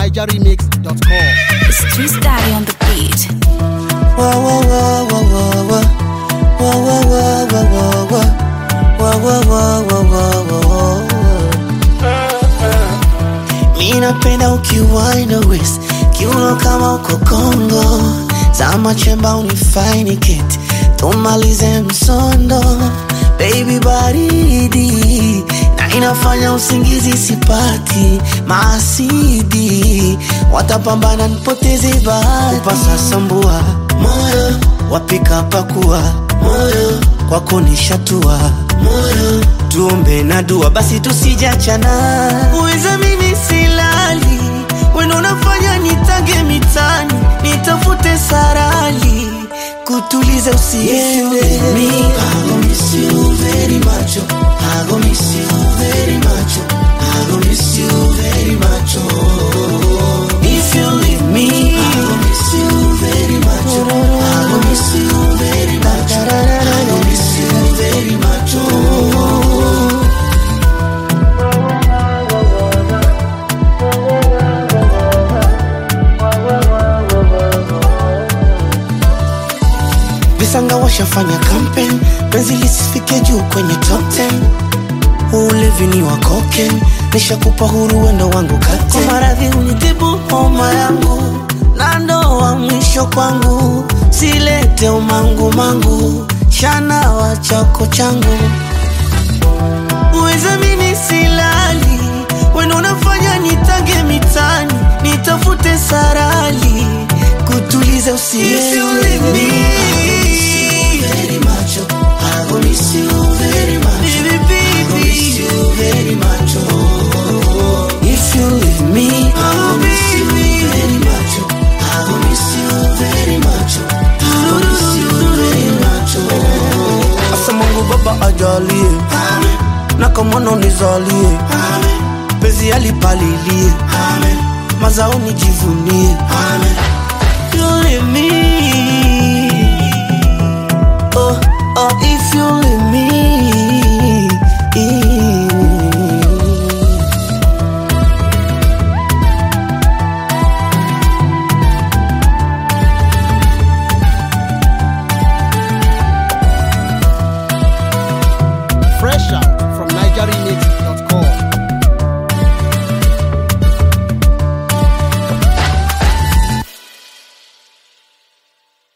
NigerRemix.com. It's Twist Daddy on the beat. Whoa, whoa, whoa, whoa, whoa, whoa, whoa, whoa, whoa, whoa, whoa, whoa, whoa, whoa, whoa, whoa, whoa. Mi napenda ukiwaina west kiuno kama uko Kongo, zama chemba unifaini keti tumalize msondo, baby baridi na inafanya usingizi sipati, maasidi watapambana nipoteze bahati, upasa sambua moyo wapika pakua moyo kwako nishatua moyo tuombe na dua basi tusijachana uweza mimi silali wendo unafanya nitange mitani nitafute sarali kutuliza usiende mi I go miss you very much oh. I go miss you very much oh. I go miss you very much oh. if you leave me I go miss you very much oh. I go miss you very much oh. I go miss you very much oh. visanga washafanya campaign penzi lisifike juu kwenye top 10 ulevi ni wa cocaine nishakupa huru wendo wangu kate kwa maradhi unitibu homa yangu na ndoa mwisho kwangu silete umangu mangu shana wa chako changu uweza mimi silali wendo unafanya nitange mitani nitafute sarali kutuliza Asa Mungu Baba ajalie na kamwana unizalie pezi alipalilie mazao nijivunie